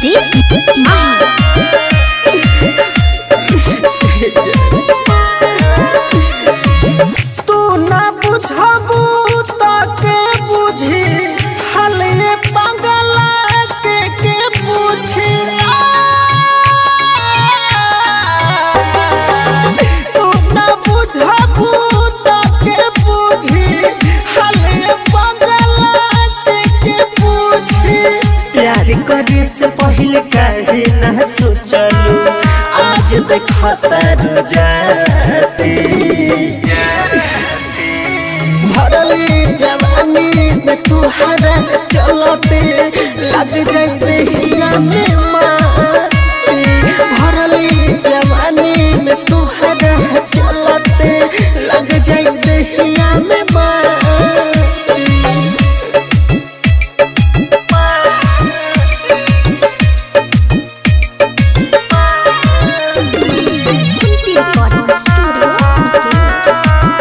रितेश माही तू ना बुझबू त के बुझी हले पगला के के पूछी तू ना बुझबू त के बुझी हले पगला के के पूछी प्यार करे से पहले काहे ना सोचलू आज देखतर जाती भरली जवानी में तुहरा चलते लग जाते हिया में माटी भरली जवानी में तुहरा चलते लग जाते हिया में माटी कुंती रिकॉर्डिंग स्टूडियो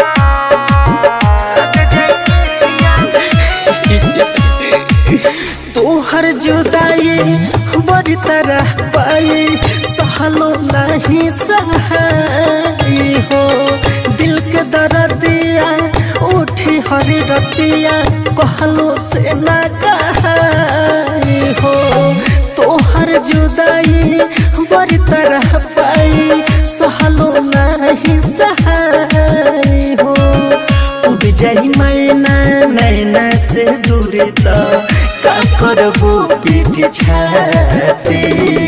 तोहर जुदाई बड़ी तरह पाई सहलो नहीं सहाई हो दिल के दर्दिया उठी हरी रतिया कहलो से ना कहाई हो तोहर जुदाई बड़ी तरह पाई सहलो नहीं सहाई हो उड़ जाई मैना नैना से दूर तो का करबो पीठ छाती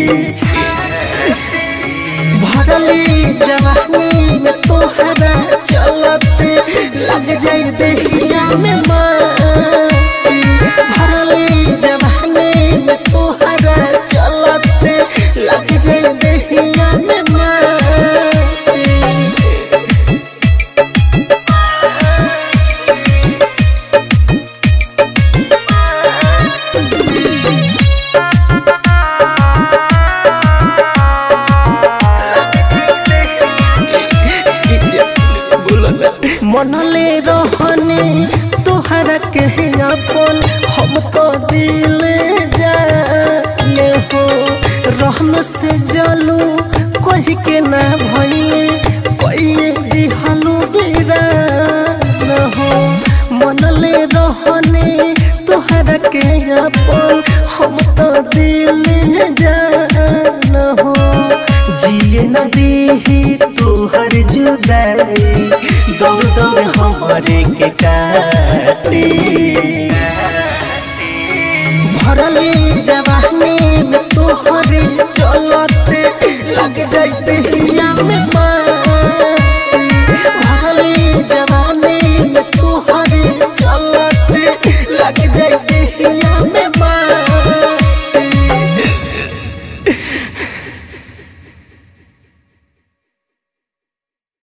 भरली जवानी में तोहरा चलते लग जाई दहिया में माटी भरली जवानी में तोहरा चलते लग जाई दहिया में माटी मनले रहने तोहरा के अपन हम तो दिल जाने हो रहन से जलू कही के ना भइले कोई दिहलू बिरान हो मनले रहने तोहरा के अपन हम तो दिल जान हो जिए न दीही तोहर जुदाई दौड़ दौड़ हमारे के काटी भरली जवानी